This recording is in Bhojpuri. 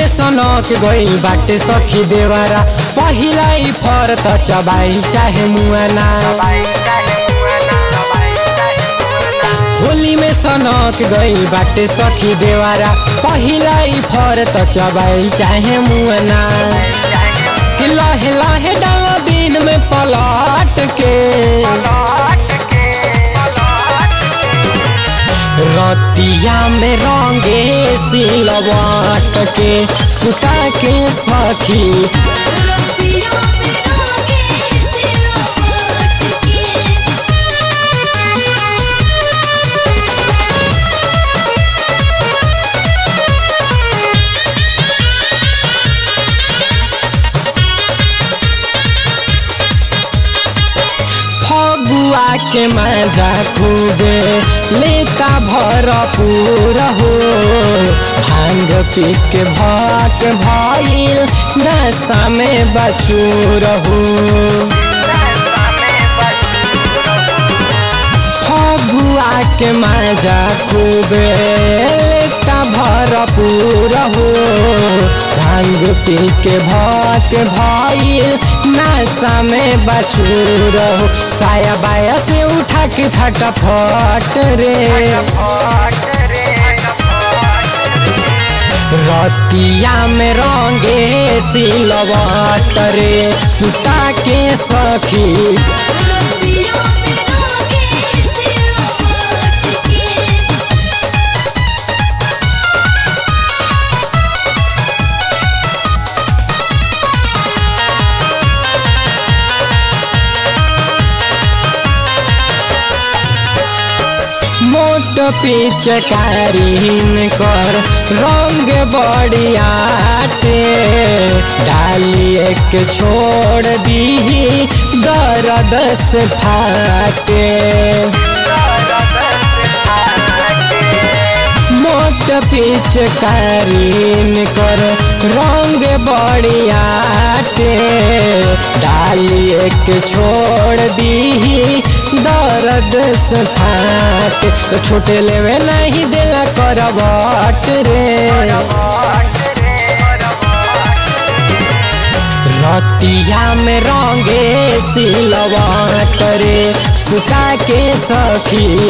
सनक गइल बाटे सखी देवरा पहिला ई फर त चबाई चाहे मुआना होली में सनक गइल बाटे सखी देवरा पहिला ई फर त चबाई चाहे मुआना कि लहे लहे डाल दिन में पलट के रतिया में रंगे सिलवट के सुता के सखी रतिया में रोगे सिलवट के फगुआ के मजा खूबे लेता भरपूर हो भांग पी के भाक भइल नशा में बचूर हो फगुआ के मजा खूबे लेता भरपूर हो भांग पी के भाक भइल नशा में बचूर हो साया बाया से उठा के फटाफट रे रतिया में रंगे सिलवट रे सुता के सखी रतिया में रोगे सिलवट के मोट पिचकारीन कर रंग बड़ियाटे डाली एक छोड़ दी दर्द से फाटे मोट पिचकारीन कर रंग बड़ियाटे डाली एक छोड़ दी दर्द से फाट तो छोटे लेवे नहीं दिला करवट रे रतिया में रंगे सिलवट रे सुता के सखी